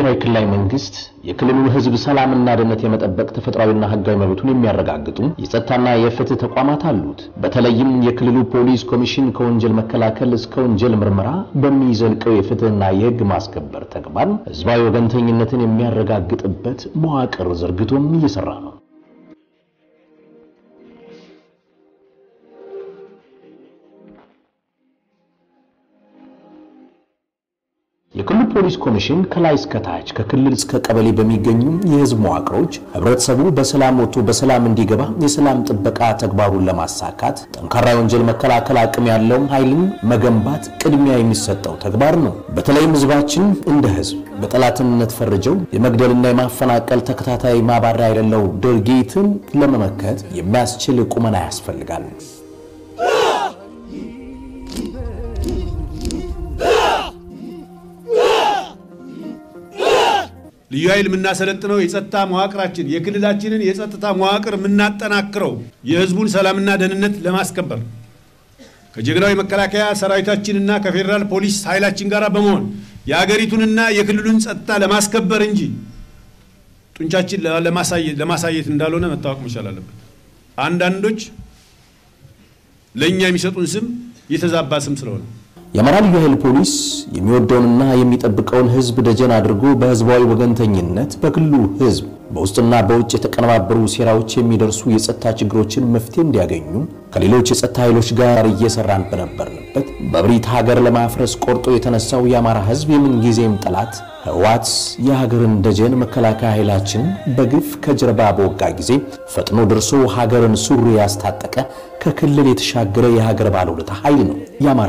ብሔራዊ ክልላዊ መንግስት የክልሉን ሕዝብ ሰላምና ደህንነት የመጠበቅ ተፈጥሯዊና ሕጋዊ መብቱን የሚያረጋግጡ የጸጥታና የፍትህ ተቋማት አሉት። በተለይም የክልሉ ፖሊስ ኮሚሽን ከወንጀል መከላከል እስከ ወንጀል ምርመራ በሚዘልቀው የፍትህና የሕግ ማስከበር ተግባር ሕዝባዊ ወገንተኝነትን የሚያረጋግጥበት መዋቅር ዘርግቶም እየሰራ ነው። የክልሉ ፖሊስ ኮሚሽን ከላይ እስከ ታች ከክልል እስከ ቀበሌ በሚገኙ የህዝብ መዋቅሮች ህብረተሰቡ በሰላም ወጥቶ በሰላም እንዲገባ የሰላም ጥበቃ ተግባሩን ለማሳካት ጠንካራ የወንጀል መከላከል አቅም ያለው ኃይልን መገንባት ቅድሚያ የሚሰጠው ተግባር ነው። በተለይም ህዝባችን እንደ ህዝብ በጠላትነት ፈርጀው የመግደልና የማፈናቀል ተከታታይ ማባሪያ የሌለው ድርጊትን ለመመከት የሚያስችል ቁመና ያስፈልጋል። ልዩ ኃይል የምናሰለጥነው የጸጥታ መዋቅራችን የክልላችንን የጸጥታ መዋቅር የምናጠናክረው የህዝቡን ሰላምና ደህንነት ለማስከበር ከጀግናዊ መከላከያ ሰራዊታችንና ከፌዴራል ፖሊስ ኃይላችን ጋር በመሆን የአገሪቱንና የክልሉን ጸጥታ ለማስከበር እንጂ ጡንቻችን ለማሳየት እንዳልሆነ መታወቅ መቻል አለበት። አንዳንዶች ለእኛ የሚሰጡን ስም የተዛባ ስም ስለሆነ የአማራ ልዩ ኃይል ፖሊስ የሚወደውንና የሚጠብቀውን ህዝብ ደጀን አድርጎ በህዝባዊ ወገንተኝነት በክልሉ ህዝብ በውስጥና በውጭ የተቀነባበሩ ሴራዎች የሚደርሱ የጸጥታ ችግሮችን መፍትሄ እንዲያገኙ ከሌሎች የጸጥታ ኃይሎች ጋር እየሰራን በነበርንበት በብሪት ሀገር ለማፍረስ ቆርጦ የተነሳው የአማራ ህዝብ የምንጊዜም ጠላት ህወሓት የሀገርን ደጀን መከላከያ ኃይላችን በግፍ ከጀርባ በወጋ ጊዜ ፈጥኖ ደርሶ ሀገርን ሱሪ ያስታጠቀ ከክልል የተሻገረ የሀገር ባለውለታ ኃይል ነው የአማራ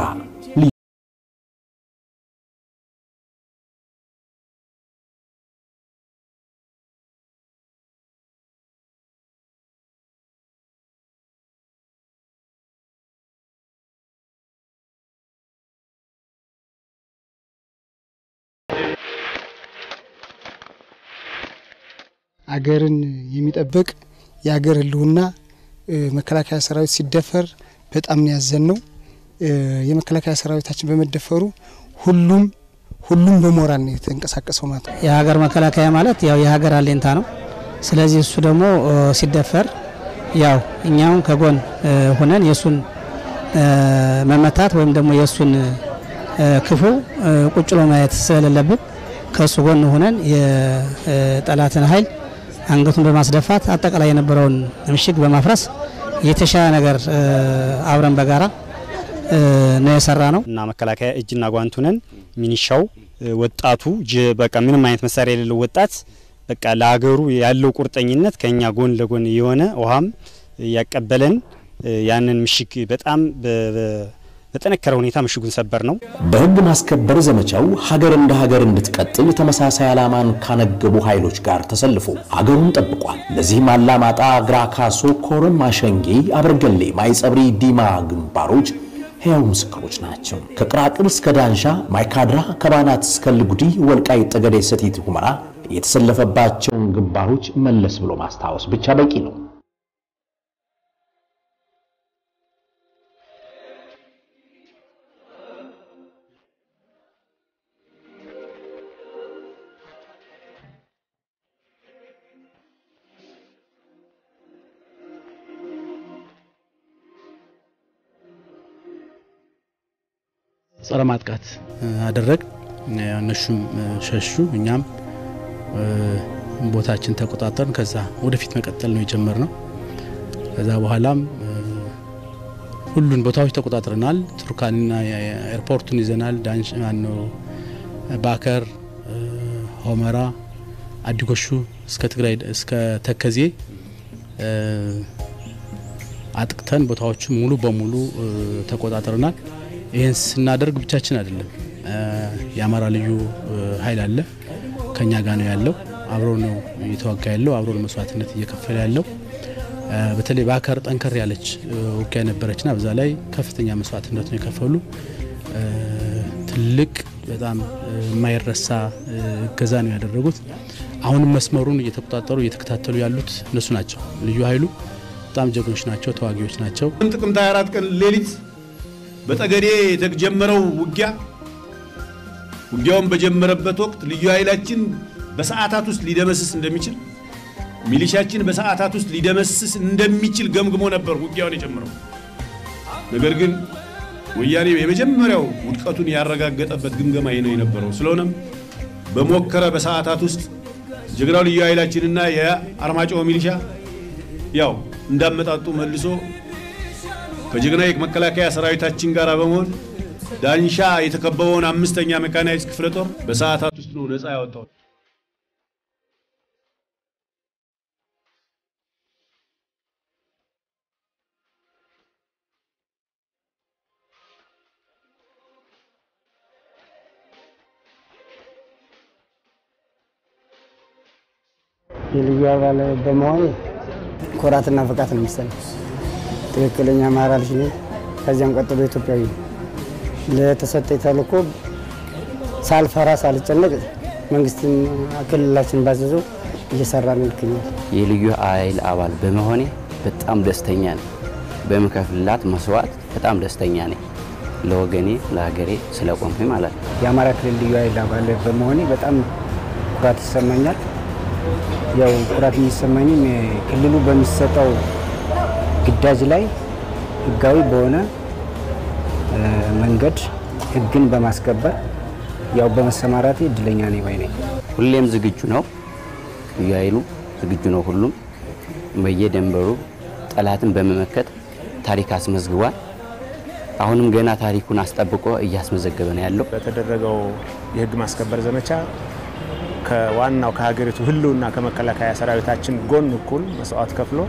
አገርን የሚጠብቅ የአገር ህልውና መከላከያ ሰራዊት ሲደፈር በጣም ነው ያዘን ነው። የመከላከያ ሰራዊታችን በመደፈሩ ሁሉም ሁሉም በሞራል ነው የተንቀሳቀሰው ማለት ነው። የሀገር መከላከያ ማለት ያው የሀገር አለኝታ ነው። ስለዚህ እሱ ደግሞ ሲደፈር ያው እኛም ከጎን ሆነን የእሱን መመታት ወይም ደግሞ የእሱን ክፉ ቁጭሎ ማየት ስለሌለብን ከእሱ ጎን ሆነን የጠላትን ኃይል አንገቱን በማስደፋት አጠቃላይ የነበረውን ምሽግ በማፍረስ የተሻለ ነገር አብረን በጋራ ነው የሰራ ነው እና መከላከያ እጅና ጓንቱ ነን። ሚኒሻው ወጣቱ በቃ ምንም አይነት መሳሪያ የሌለው ወጣት በቃ ለሀገሩ ያለው ቁርጠኝነት ከኛ ጎን ለጎን የሆነ ውሃም ያቀበለን ያንን ምሽግ በጣም በጠነከረ ሁኔታ ምሽጉን ሰበር ነው። በሕግ ማስከበር ዘመቻው ሀገር እንደ ሀገር እንድትቀጥል ተመሳሳይ ዓላማን ካነገቡ ኃይሎች ጋር ተሰልፎ ሀገሩን ጠብቋል። ለዚህም አላማጣ፣ ግራካሶ፣ ኮረም፣ አሸንጌ፣ አበርገሌ፣ ማይጸብሪ፣ ዲማ ግንባሮች ሕያው ምስክሮች ናቸው። ከቅራቅር እስከ ዳንሻ፣ ማይካድራ፣ ከባናት እስከ ልጉዲ፣ ወልቃይት ጠገዴ፣ ሰቲት ሁመራ የተሰለፈባቸውን ግንባሮች መለስ ብሎ ማስታወስ ብቻ በቂ ነው። ጸረ ማጥቃት አደረግ እነሱም ሸሹ። እኛም ቦታችን ተቆጣጠርን። ከዛ ወደፊት መቀጠል ነው የጀመርነው። ከዛ በኋላም ሁሉን ቦታዎች ተቆጣጥረናል። ቱርካንና ኤርፖርቱን ይዘናል። ዳንሽ ማነው ባከር፣ ሆመራ፣ አዲጎሹ እስከ ትግራይ እስከ ተከዜ አጥቅተን ቦታዎቹን ሙሉ በሙሉ ተቆጣጥረናል። ይህን ስናደርግ ብቻችን አይደለም። የአማራ ልዩ ኃይል አለ ከኛ ጋር ነው ያለው። አብሮ ነው እየተዋጋ ያለው፣ አብሮ ነው መስዋዕትነት እየከፈለ ያለው። በተለይ በአካር ጠንከር ያለች ውጊያ ነበረችና በዛ ላይ ከፍተኛ መስዋዕትነት ነው የከፈሉ። ትልቅ በጣም የማይረሳ እገዛ ነው ያደረጉት። አሁንም መስመሩን እየተቆጣጠሩ እየተከታተሉ ያሉት እነሱ ናቸው። ልዩ ኃይሉ በጣም ጀግኖች ናቸው፣ ተዋጊዎች ናቸው። ጥቅምት 24 ቀን ሌሊት በጠገዴ የተጀመረው ውጊያ ውጊያውን በጀመረበት ወቅት ልዩ ኃይላችን በሰዓታት ውስጥ ሊደመስስ እንደሚችል ሚሊሻችን በሰዓታት ውስጥ ሊደመስስ እንደሚችል ገምግሞ ነበር ውጊያውን የጀመረው። ነገር ግን ወያኔ የመጀመሪያው ውድቀቱን ያረጋገጠበት ግምገማ ነው የነበረው። ስለሆነም በሞከረ በሰዓታት ውስጥ ጀግናው ልዩ ኃይላችንና የአርማጭሆ ሚሊሻ ያው እንዳመጣጡ መልሶ ከጀግና የመከላከያ ሰራዊታችን ጋር በመሆን ዳንሻ የተከበበውን አምስተኛ ሜካናይዝ ክፍለ ጦር በሰዓታት ውስጥ ነው ነፃ ያወጣው። የልዩ አባል በመሆን ኩራትና ፍቃት ነው የሚሰማኝ። ትክክለኛ አማራ ልጅ ነኝ። ከዚያም ቀጥሎ ኢትዮጵያዊ ነኝ። ለተሰጠኝ ተልእኮ ሳልፈራ ሳልጨነቅ መንግስትን ክልላችን ባዘዘው እየሰራ ነው ይገኛል። የልዩ ኃይል አባል በመሆኔ በጣም ደስተኛ ነኝ። በምከፍልላት መስዋዕት በጣም ደስተኛ ነኝ። ለወገኔ ለሀገሬ ስለቆምኩኝ ማለት ነው። የአማራ ክልል ልዩ ኃይል አባል በመሆኔ በጣም ኩራት ይሰማኛል። ያው ኩራት የሚሰማኝም ክልሉ በሚሰጠው ግዳጅ ላይ ህጋዊ በሆነ መንገድ ህግን በማስከበር ያው በመሰማራቴ እድለኛ ነኝ ባይ ነኝ። ሁሌም ዝግጁ ነው። ልዩ ኃይሉ ዝግጁ ነው። ሁሉም በየደንበሩ ጠላትን በመመከት ታሪክ አስመዝግቧል። አሁንም ገና ታሪኩን አስጠብቆ እያስመዘገበ ነው ያለው። በተደረገው የህግ ማስከበር ዘመቻ ከዋናው ከሀገሪቱ ህልውና ከመከላከያ ሰራዊታችን ጎን እኩል መስዋዕት ከፍሎ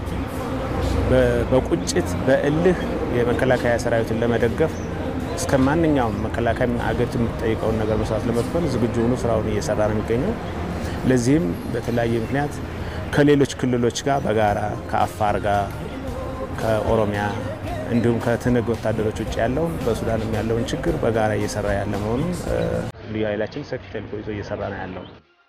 በቁጭት በእልህ የመከላከያ ሰራዊትን ለመደገፍ እስከ ማንኛውም መከላከያ ሀገሪቱ የምትጠይቀውን ነገር መስዋዕት ለመክፈል ዝግጁ ሆኖ ስራውን እየሰራ ነው የሚገኘው። ለዚህም በተለያየ ምክንያት ከሌሎች ክልሎች ጋር በጋራ ከአፋር ጋር ከኦሮሚያ እንዲሁም ከትንግ ወታደሮች ውጭ ያለውን በሱዳንም ያለውን ችግር በጋራ እየሰራ ያለ መሆኑን ልዩ ኃይላችን ሰፊ ተልዕኮ ይዞ እየሰራ ነው ያለው።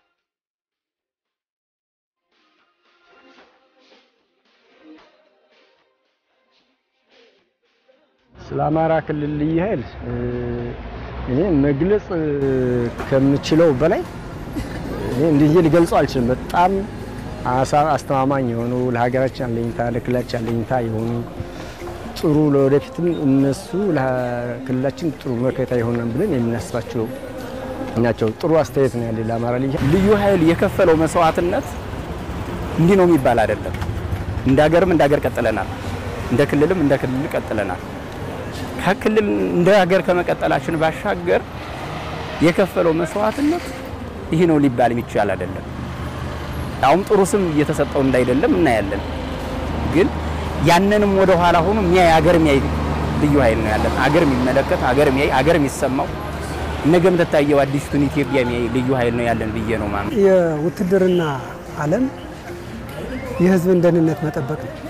ስለ አማራ ክልል ልዩ ኃይል እኔ መግለጽ ከምችለው በላይ እኔ እንዲህ ሊገልጸው አልችልም። በጣም አስተማማኝ የሆኑ ለሀገራችን አለኝታ፣ ለክልላችን አለኝታ የሆኑ ጥሩ ለወደፊትም እነሱ ለክልላችን ጥሩ መከታ ይሆናል ብለን የምናስባቸው ናቸው። ጥሩ አስተያየት ነው ያለ ለአማራ ልዩ ልዩ ኃይል የከፈለው መስዋዕትነት እንዲህ ነው የሚባል አይደለም። እንደ ሀገርም እንደ ሀገር ቀጥለናል፣ እንደ ክልልም እንደ ክልል ቀጥለናል። ከክልል እንደ ሀገር ከመቀጠላችን ባሻገር የከፈለው መስዋዕትነት ይህ ነው ሊባል የሚቻል አይደለም። አሁን ጥሩ ስም እየተሰጠው እንዳይደለም እናያለን። ግን ያንንም ወደ ኋላ ሆኖ የሚያይ ሀገር የሚያይ ልዩ ኃይል ነው ያለን። ሀገር የሚመለከት ሀገር የሚያይ ሀገር የሚሰማው ነገም ተታየው አዲስቱን ኢትዮጵያ የሚያይ ልዩ ኃይል ነው ያለን ብዬ ነው ማለት የውትድርና ዓለም የህዝብን ደህንነት መጠበቅ ነው።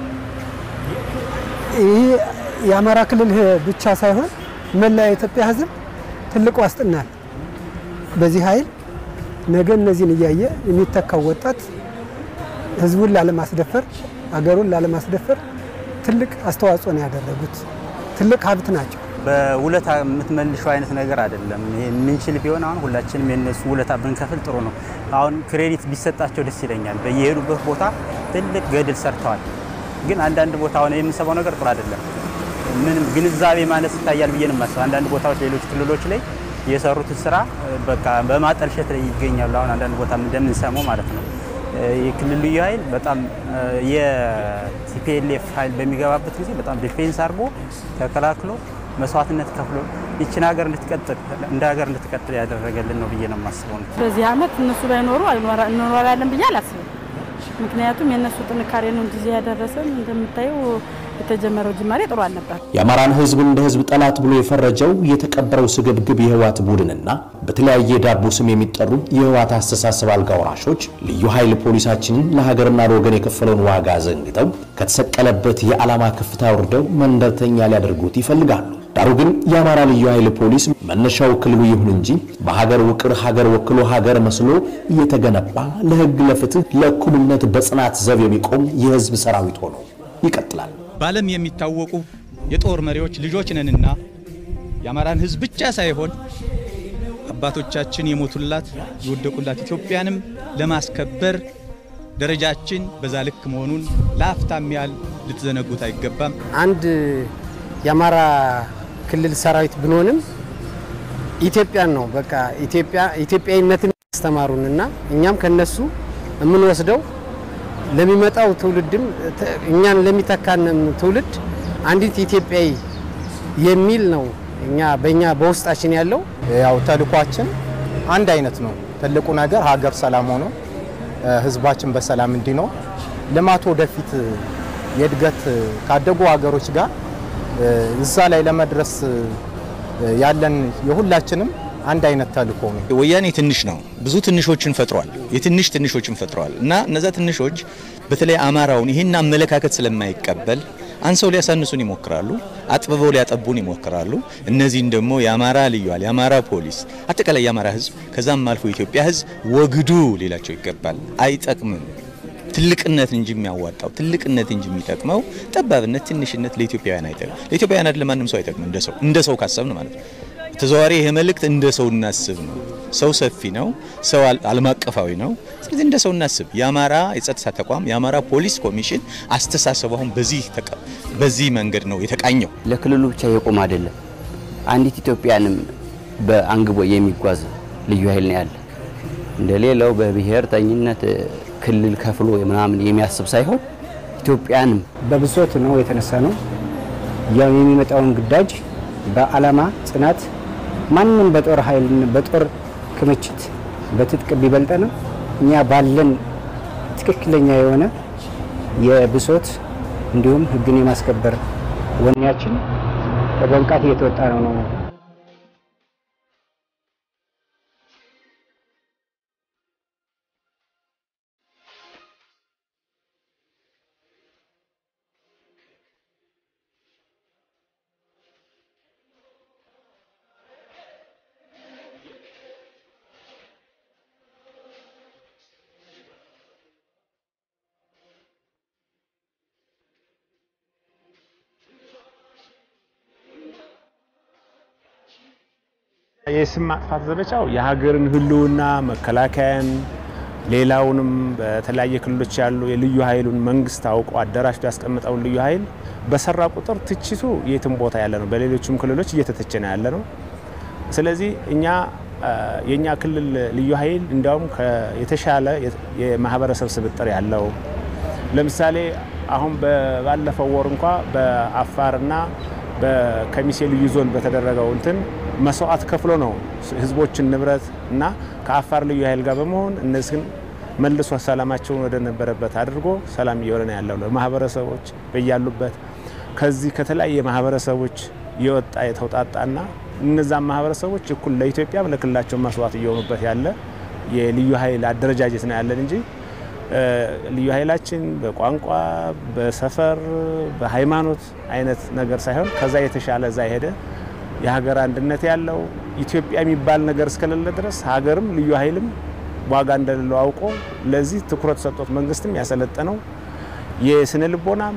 ይህ የአማራ ክልል ብቻ ሳይሆን መላ የኢትዮጵያ ህዝብ ትልቅ ዋስትና ነው። በዚህ ኃይል ነገ እነዚህን እያየ የሚተካው ወጣት ህዝቡን ላለማስደፈር፣ አገሩን ላለማስደፈር ትልቅ አስተዋጽኦ ነው ያደረጉት። ትልቅ ሀብት ናቸው። በውለታ የምትመልሸው አይነት ነገር አይደለም። ይሄ የምንችል ቢሆን አሁን ሁላችንም የነሱ ውለታ ብንከፍል ጥሩ ነው። አሁን ክሬዲት ቢሰጣቸው ደስ ይለኛል። በየሄዱበት ቦታ ትልቅ ገድል ሰርተዋል። ግን አንዳንድ ቦታ አሁን የምንሰማው ነገር ጥሩ አይደለም። ምንም ግንዛቤ ማነስ ይታያል ብዬ ነው የማስበው። አንዳንድ ቦታዎች ሌሎች ክልሎች ላይ የሰሩትን ስራ በቃ በማጠልሸት ላይ ይገኛሉ። አሁን አንዳንድ ቦታ እንደምንሰማው ማለት ነው። የክልል ልዩ ኃይል በጣም የቲፒኤልኤፍ ኃይል በሚገባበት ጊዜ በጣም ዲፌንስ አድርጎ ተከላክሎ መስዋዕትነት ከፍሎ ይችን ሀገር እንድትቀጥል እንደ ሀገር እንድትቀጥል ያደረገልን ነው ብዬ ነው የማስበው። በዚህ አመት እነሱ ባይኖሩ እንኖራለን ብዬ አላስብም። ምክንያቱም የእነሱ ጥንካሬ ነው እንጂ እዚህ ያደረሰን። እንደምታየው የተጀመረው ጅማሬ ጥሩ አልነበር። የአማራን ህዝብ እንደ ህዝብ ጠላት ብሎ የፈረጀው የተቀበረው ስግብግብ የህወሓት ቡድንና በተለያየ ዳቦ ስም የሚጠሩ የህወሓት አስተሳሰብ አልጋ ወራሾች ልዩ ኃይል ፖሊሳችንን ለሀገርና ለወገን የከፈለውን ዋጋ ዘንግተው ከተሰቀለበት የዓላማ ከፍታ ወርደው መንደርተኛ ሊያደርጉት ይፈልጋሉ። ዳሩ ግን የአማራ ልዩ ኃይል ፖሊስ መነሻው ክልሉ ይሁን እንጂ በሀገር ውቅር ሀገር ወክሎ ሀገር መስሎ እየተገነባ ለህግ፣ ለፍትህ፣ ለእኩልነት በጽናት ዘብ የሚቆም የህዝብ ሰራዊት ሆኖ ይቀጥላል። በዓለም የሚታወቁ የጦር መሪዎች ልጆች ነንና የአማራን ህዝብ ብቻ ሳይሆን አባቶቻችን የሞቱላት የወደቁላት ኢትዮጵያንም ለማስከበር ደረጃችን በዛ ልክ መሆኑን ለአፍታም ያህል ልትዘነጉት አይገባም። አንድ የአማራ ክልል ሰራዊት ብንሆንም ኢትዮጵያን ነው በቃ ኢትዮጵያ ኢትዮጵያዊነትን ያስተማሩን እና እኛም ከነሱ የምንወስደው ለሚመጣው ትውልድም እኛን ለሚተካንም ትውልድ አንዲት ኢትዮጵያዊ የሚል ነው እኛ በእኛ በውስጣችን ያለው ያው ተልኳችን አንድ አይነት ነው። ትልቁ ነገር ሀገር ሰላም ሆኖ ህዝባችን በሰላም እንዲኖር ልማት ወደፊት የእድገት ካደጉ ሀገሮች ጋር እዛ ላይ ለመድረስ ያለን የሁላችንም አንድ አይነት ተልእኮ ነው። ወያኔ ትንሽ ነው፣ ብዙ ትንሾችን ፈጥሯል። የትንሽ ትንሾችን ፈጥሯል እና እነዛ ትንሾች በተለይ አማራውን ይህን አመለካከት ስለማይቀበል አንሰው ሊያሳንሱን ይሞክራሉ፣ አጥብበው ሊያጠቡን ይሞክራሉ። እነዚህን ደግሞ የአማራ ልዩ ኃይል፣ የአማራ ፖሊስ፣ አጠቃላይ የአማራ ህዝብ ከዛም አልፎ የኢትዮጵያ ህዝብ ወግዱ ሊላቸው ይገባል። አይጠቅምም። ትልቅነት እንጂ የሚያዋጣው ትልቅነት እንጂ የሚጠቅመው ጠባብነት፣ ትንሽነት ለኢትዮጵያውያን አይጠቅም። ለኢትዮጵያውያን አይደለም ማንም ሰው አይጠቅም። እንደ ሰው እንደ ሰው ካሰብን ማለት ነው። ተዘዋዋሪ ይሄ መልእክት እንደ ሰው እናስብ ነው። ሰው ሰፊ ነው። ሰው ዓለም አቀፋዊ ነው። ስለዚህ እንደ ሰው እናስብ። የአማራ የጸጥታ ተቋም የአማራ ፖሊስ ኮሚሽን አስተሳሰቡ አሁን በዚህ በዚህ መንገድ ነው የተቃኘው። ለክልሉ ብቻ የቆመ አይደለም። አንዲት ኢትዮጵያንም በአንግቦ የሚጓዝ ልዩ ኃይል ነው ያለ። እንደ ሌላው በብሔርተኝነት ክልል ከፍሎ ምናምን የሚያስብ ሳይሆን ኢትዮጵያንም በብሶት ነው የተነሳ ነው። ያው የሚመጣውን ግዳጅ በዓላማ ጽናት ማንም በጦር ኃይል በጦር ክምችት በትጥቅ ቢበልጠንም እኛ ባለን ትክክለኛ የሆነ የብሶት እንዲሁም ሕግን የማስከበር ወኔያችን በብቃት እየተወጣ ነው ነው የስም ማጥፋት ዘመቻው የሀገርን ህልውና መከላከያን፣ ሌላውንም በተለያየ ክልሎች ያሉ የልዩ ኃይሉን መንግስት አውቆ አደራጅቶ ያስቀምጠውን ልዩ ኃይል በሰራ ቁጥር ትችቱ የትም ቦታ ያለ ነው። በሌሎችም ክልሎች እየተተቸ ነው ያለ ነው። ስለዚህ እኛ የእኛ ክልል ልዩ ኃይል እንዲያውም የተሻለ የማህበረሰብ ስብጥር ያለው ለምሳሌ አሁን ባለፈው ወር እንኳ በአፋርና በከሚሴ ልዩ ዞን በተደረገው እንትን መስዋዕት ከፍሎ ነው ህዝቦችን ንብረት እና ከአፋር ልዩ ኃይል ጋር በመሆን እነዚህን መልሶ ሰላማቸውን ወደ ነበረበት አድርጎ ሰላም እየሆነ ነው ያለው። ማህበረሰቦች በያሉበት ከዚህ ከተለያየ ማህበረሰቦች የወጣ የተውጣጣና እነዛም ማህበረሰቦች እኩል ለኢትዮጵያ ለክልላቸው መስዋዕት እየሆኑበት ያለ የልዩ ኃይል አደረጃጀት ነው ያለን እንጂ ልዩ ኃይላችን በቋንቋ፣ በሰፈር፣ በሃይማኖት አይነት ነገር ሳይሆን ከዛ የተሻለ እዛ የሄደ የሀገር አንድነት ያለው ኢትዮጵያ የሚባል ነገር እስከሌለ ድረስ ሀገርም ልዩ ኃይልም ዋጋ እንደሌለው አውቆ ለዚህ ትኩረት ሰጥቶት መንግስትም ያሰለጠነው የስነ ልቦናም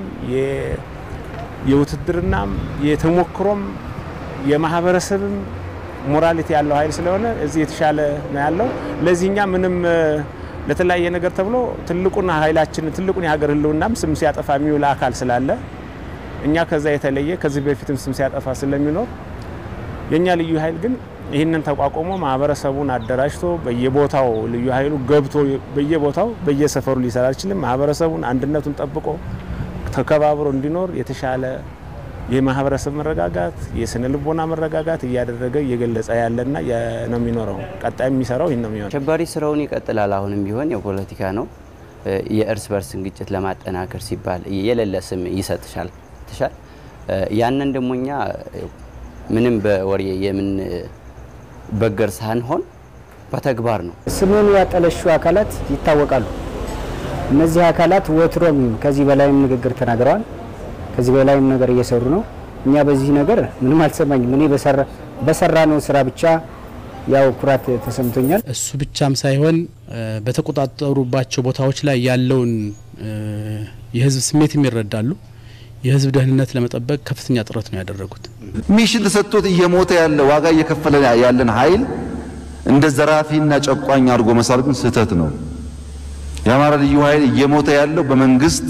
የውትድርናም የተሞክሮም የማህበረሰብም ሞራሊቲ ያለው ኃይል ስለሆነ እዚህ የተሻለ ነው ያለው። ለዚህኛ ምንም ለተለያየ ነገር ተብሎ ትልቁን ኃይላችን ትልቁን የሀገር ህልውናም ስም ሲያጠፋ የሚውል አካል ስላለ እኛ ከዛ የተለየ ከዚህ በፊትም ስም ሲያጠፋ ስለሚኖር የእኛ ልዩ ኃይል ግን ይህንን ተቋቁሞ ማህበረሰቡን አደራጅቶ በየቦታው ልዩ ኃይሉ ገብቶ በየቦታው በየሰፈሩ ሊሰራ አይችልም። ማህበረሰቡን አንድነቱን ጠብቆ ተከባብሮ እንዲኖር የተሻለ የማህበረሰብ መረጋጋት፣ የስነ ልቦና መረጋጋት እያደረገ እየገለጸ ያለና ነው የሚኖረው። ቀጣይ የሚሰራው ይህን ነው የሚሆነው። አሸባሪ ስራውን ይቀጥላል። አሁንም ቢሆን የፖለቲካ ነው። የእርስ በርስን ግጭት ለማጠናከር ሲባል የሌለ ስም ይሰጥሻል ትሻል ያንን ደግሞ እኛ ምንም በወሬ የምን በገር ሳንሆን በተግባር ነው። ስሙን ያጠለሹ አካላት ይታወቃሉ። እነዚህ አካላት ወትሮም ከዚህ በላይም ንግግር ተናግረዋል። ከዚህ በላይም ነገር እየሰሩ ነው። እኛ በዚህ ነገር ምንም አልሰማኝም። እኔ በሰራ ነው ስራ ብቻ ያው ኩራት ተሰምቶኛል። እሱ ብቻም ሳይሆን በተቆጣጠሩባቸው ቦታዎች ላይ ያለውን የህዝብ ስሜት ይረዳሉ። የህዝብ ደህንነት ለመጠበቅ ከፍተኛ ጥረት ነው ያደረጉት። ሚሽን ተሰጥቶት እየሞተ ያለ ዋጋ እየከፈለ ያለን ኃይል እንደ ዘራፊና ጨቋኝ አድርጎ መሳል ግን ስህተት ነው። የአማራ ልዩ ኃይል እየሞተ ያለው በመንግስት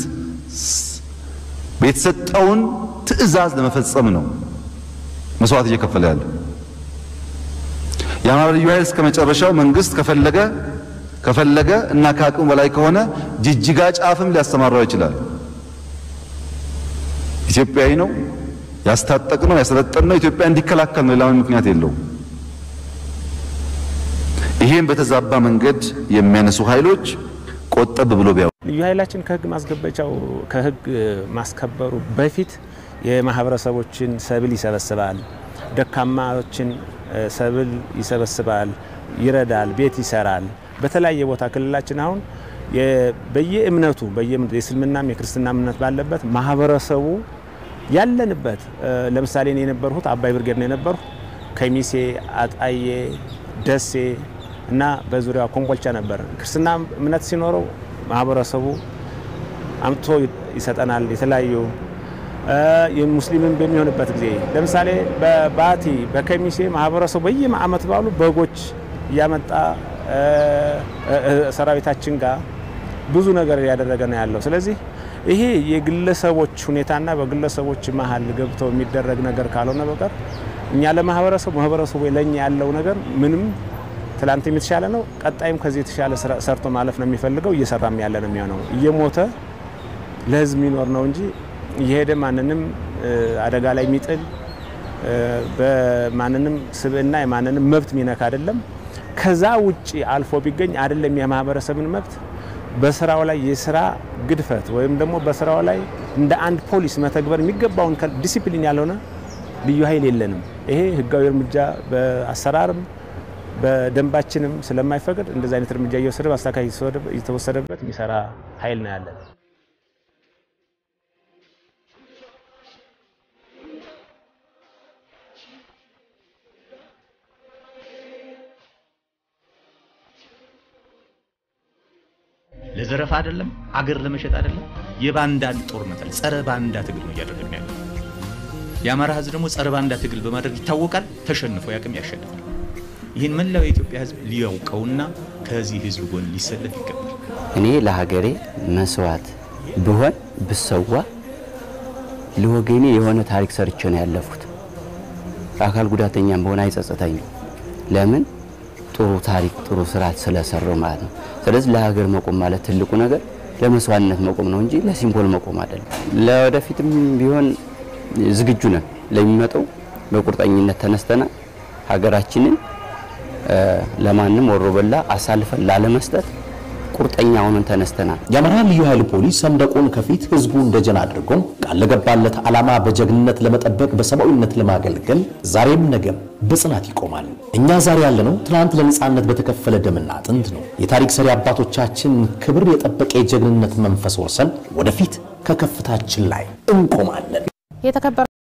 የተሰጠውን ትዕዛዝ ለመፈጸም ነው መስዋዕት እየከፈለ ያለው። የአማራ ልዩ ኃይል እስከ መጨረሻው መንግስት ከፈለገ ከፈለገ እና ከአቅሙ በላይ ከሆነ ጅጅጋ ጫፍም ሊያሰማራው ይችላል። ኢትዮጵያዊ ነው፣ ያስታጠቅ ነው፣ ያሰለጠን ነው፣ ኢትዮጵያ እንዲከላከል ነው። ሌላ ምክንያት የለውም። ይሄን በተዛባ መንገድ የሚያነሱ ኃይሎች ቆጠብ ብሎ ቢያው ልዩ ኃይላችን ከህግ ማስገበቻው ከህግ ማስከበሩ በፊት የማህበረሰቦችን ሰብል ይሰበስባል፣ ደካማዎችን ሰብል ይሰበስባል፣ ይረዳል፣ ቤት ይሰራል። በተለያየ ቦታ ክልላችን አሁን በየእምነቱ የእስልምናም የክርስትና እምነት ባለበት ማህበረሰቡ ያለንበት ለምሳሌ እኔ የነበርሁት አባይ ብርጌድ ነው የነበርሁ ከሚሴ፣ አጣዬ፣ ደሴ እና በዙሪያው ኮምቦልቻ ነበር። ክርስትና እምነት ሲኖረው ማህበረሰቡ አምጥቶ ይሰጠናል። የተለያዩ ሙስሊምን በሚሆንበት ጊዜ ለምሳሌ በባቲ በከሚሴ ማህበረሰቡ በየዓመት ባሉ በጎች እያመጣ ሰራዊታችን ጋር ብዙ ነገር እያደረገ ነው ያለው። ስለዚህ ይሄ የግለሰቦች ሁኔታና በግለሰቦች መሀል ገብተው የሚደረግ ነገር ካልሆነ በቀር እኛ ለማህበረሰቡ ማህበረሰቡ ለእኛ ያለው ነገር ምንም ትላንትም የተሻለ ነው። ቀጣይም ከዚህ የተሻለ ሰርቶ ማለፍ ነው የሚፈልገው። እየሰራም ያለ ነው የሚሆነው። እየሞተ ለህዝብ የሚኖር ነው እንጂ እየሄደ ማንንም አደጋ ላይ የሚጥል በማንንም ስብዕና የማንንም መብት የሚነካ አይደለም። ከዛ ውጭ አልፎ ቢገኝ አይደለም የማህበረሰብን መብት በስራው ላይ የስራ ግድፈት ወይም ደግሞ በስራው ላይ እንደ አንድ ፖሊስ መተግበር የሚገባውን ዲሲፕሊን ያልሆነ ልዩ ኃይል የለንም። ይሄ ህጋዊ እርምጃ በአሰራርም በደንባችንም ስለማይፈቅድ እንደዚህ አይነት እርምጃ እየወሰደ በአስተካካይ እየተወሰደበት የሚሰራ ኃይል ነው ያለን። ለዘረፋ አይደለም፣ አገር ለመሸጥ አይደለም። የባንዳን ጦርነት አለ፣ ጸረ ባንዳ ትግል ነው እያደረግን ያለ። የአማራ ህዝብ ደግሞ ጸረ ባንዳ ትግል በማድረግ ይታወቃል። ተሸንፎ ያቅም ያሸንፋል። ይህን መላው የኢትዮጵያ ህዝብ ሊያውቀውና ከዚህ ህዝብ ጎን ሊሰለፍ ይገባል። እኔ ለሀገሬ መስዋዕት ብሆን ብሰዋ ለወገኔ የሆነ ታሪክ ሰርቼ ነው ያለፉት። አካል ጉዳተኛም በሆነ አይጸጸተኝም። ለምን ጥሩ ታሪክ ጥሩ ስራ ስለሰራው ማለት ነው። ስለዚህ ለሀገር መቆም ማለት ትልቁ ነገር ለመስዋዕትነት መቆም ነው እንጂ ለሲምቦል መቆም አይደለም። ለወደፊትም ቢሆን ዝግጁ ነን። ለሚመጣው በቁርጠኝነት ተነስተናል። ሀገራችንን ለማንም ወሮ በላ አሳልፈን ላለመስጠት ቁርጠኛ ሆነን ተነስተናል። የአማራ ልዩ ኃይል ፖሊስ ሰንደቁን ከፊት ህዝቡን ደጀን አድርጎ ቃል ለገባለት ዓላማ በጀግንነት ለመጠበቅ በሰብአዊነት ለማገልገል ዛሬም ነገም በጽናት ይቆማል። እኛ ዛሬ ያለነው ትናንት ለነጻነት በተከፈለ ደምና አጥንት ነው። የታሪክ ሰሪ አባቶቻችን ክብር የጠበቀ የጀግንነት መንፈስ ወርሰን ወደፊት ከከፍታችን ላይ እንቆማለን። የተከበረ